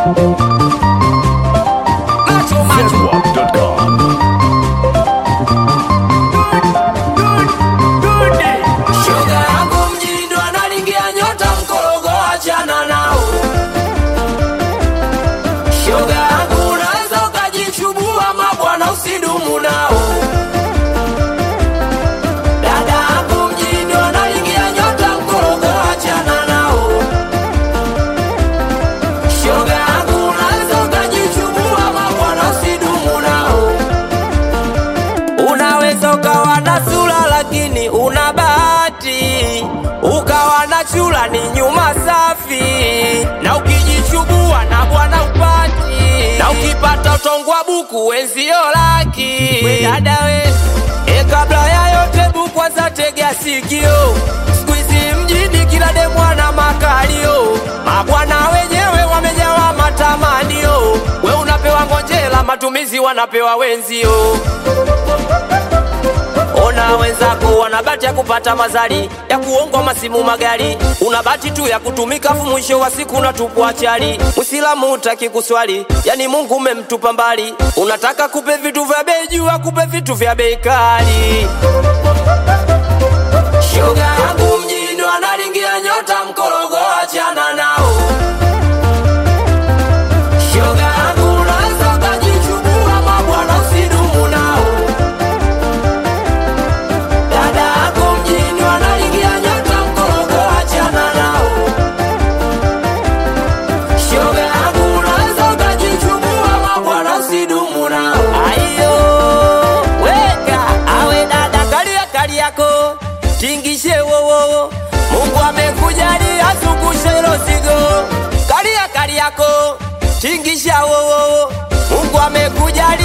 Macho, macho. Zedwap.com. Shoga yangu mjini ndo analingia nyota mkorogo, achana nao. Shoga yangu unaweza ukajichubua mabwana, usidumu nao. Dada yangu mjini ndo analingia nyota mkorogo, achana nao. Shoga yangu unaweza ukajichubua mabwana, usidumu nao. Unaweza ukawa na sura lakini una bahati, ukawa na chula ni nyuma safi, na ukijichubua na bwana upati, na ukipata utongwa buku wenzio laki. We dada we, e, kabla ya yote bu kwanza tegea sikio, siku hizi mjini kila demwana makalio, mabwana wenyewe wamejawa matamanio, we unapewa ngonjela, matumizi wanapewa wenzio Ona wenzako wana bahati ya kupata mazali ya kuongwa masimu magari, una bahati tu ya kutumika, fu mwisho wa siku unatupwa chali. Mwislamu utaki kuswali, yani Mungu umemtupa mbali, unataka kupe vitu vya bei juu, akupe vitu vya bei kali. Shoga yangu mjini analingia nyota mkorogo, achana nao. Shoga yangu unaweza ukajichubua mabwana, usidumu nao. Dada yako mjini wanalingia nyota mkorogo, achana nao. Shoga yangu unaweza ukajichubua mabwana, usidumu nao. Ayo, weka awe dada, kalia kali yako tingishe wowo, Mungu amekujalia zungushe hilo zigo, kalia kali yako tingisha wowo, Mungu amekujalia